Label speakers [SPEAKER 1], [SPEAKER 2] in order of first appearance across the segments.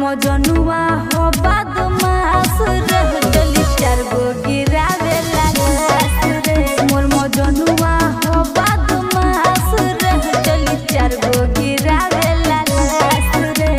[SPEAKER 1] मजनुआ हो बदमाश रह गली चार गो गिरावे लागस रे मोर मजनुआ हो बदमाश रह गली चार गो गिरावे लागस रे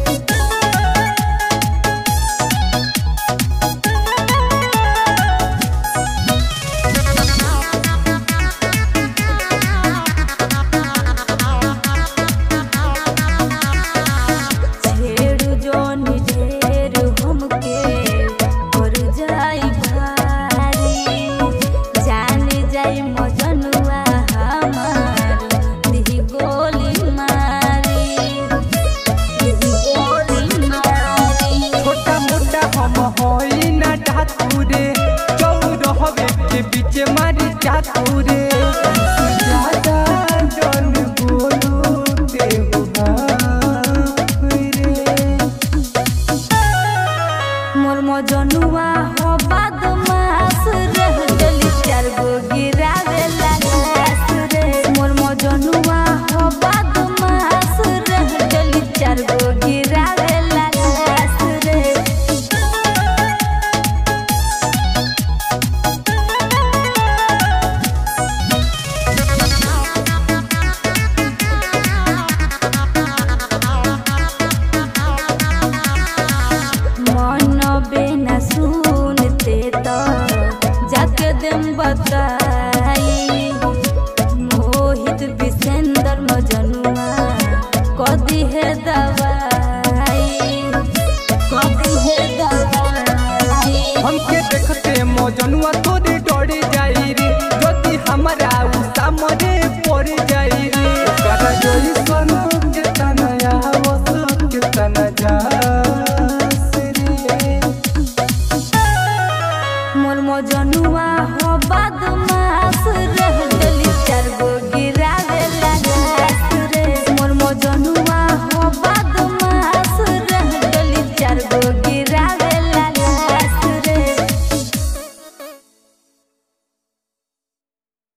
[SPEAKER 1] छेड़ू जोनी ढेर हमके कर जाई भारी जाने जाई मजनुआ हमार दिही गोली मारी दिही गोली मारी
[SPEAKER 2] छोटा मोटा हम होई ना ढातुरे चौरहवे के बीच मारी चातुरे ज्यादा जन बोलू देहु बाप रे
[SPEAKER 1] मोर मजनुआ हो बदमाश रह गली चार गो गिरावे लागस रे मोर मजनुआ हो बदमाश रह गली चार गो गिरावे लागस रे मन बेना सुनते तो जाके देम बताई मोहित विसेंदर मजनुआ कदी है दवाई कदी है दवाई
[SPEAKER 2] हमके देखते मौजनुआ तोरे डर जाई रे यदि हमारा उ सामने पड़ जाई रे ओकरा जोई सन के तनया वस के तन जा रे
[SPEAKER 1] मोर मजनुआ हो बदमाश रह गली चार गो